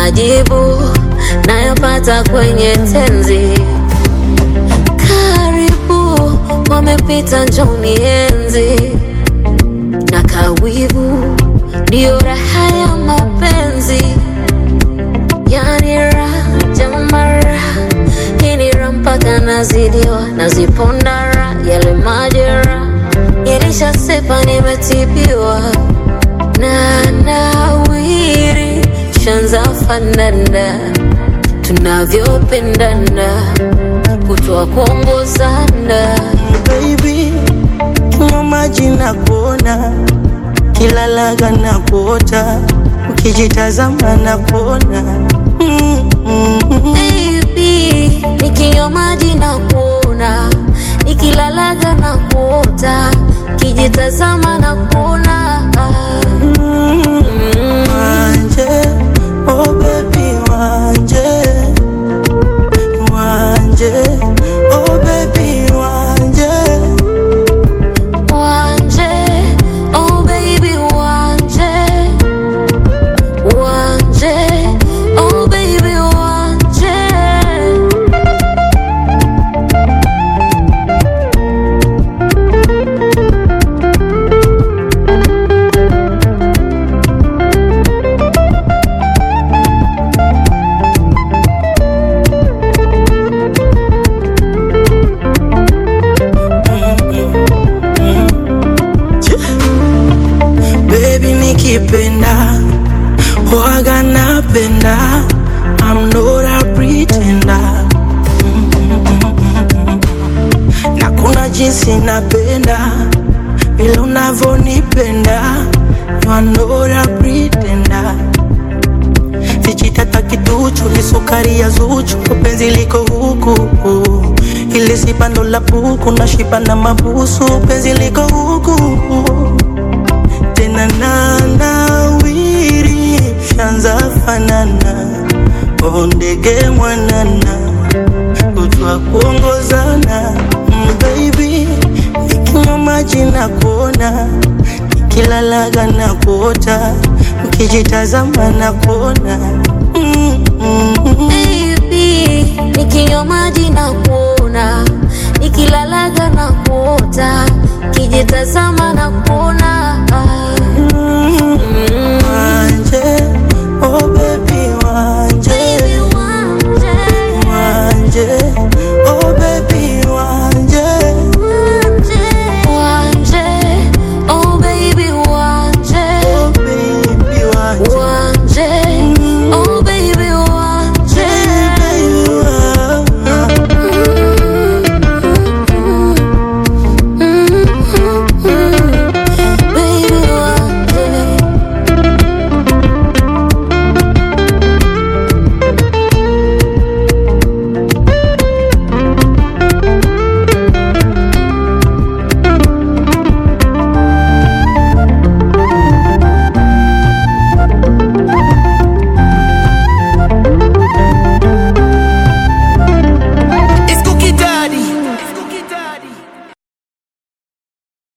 majibu nayopata kwenye tenzi. Karibu wamepita, njoni enzi na kawivu, ndio raha ya mapenzi, yani raha jamara, hii ni raha mpaka nazidiwa, naziponda raha, yale majera yalishasepa, nimetibiwa na nawiri, shanza fanana tunavyopendana, kutoa kuongozana baby, kinywa maji na kuona, kila laga na kuota, ukijitazama na kuona mm, mm, mm. Baby, nikinywa maji na kuona, nikilalaga na kuota, kijitazama na kuona Mm, Wanje, oh baby, wanje, wanje, oh baby, wanje, wanje, oh baby wanje, wanje, oh baby wanje. baby, nikipenda waga napenda, I'm not a pretender. na kuna jinsi napenda vile unavyonipenda, you are not a pretender. Vijitata kiduchu ni sukari ya Zuchu, penzi liko huku ile sipando la buku na shiba na mabusu, penzi liko huku tena na nawiri, shanza fanana o ndege mwanana kutwa kuongozana mm, baby nikinywa maji na kuona nikilalaga na kuota ukijitazama na kuona mm, mm, mm. Baby, nikinywa maji na kuona, nikilalaga na kuota, kijitazama na kuona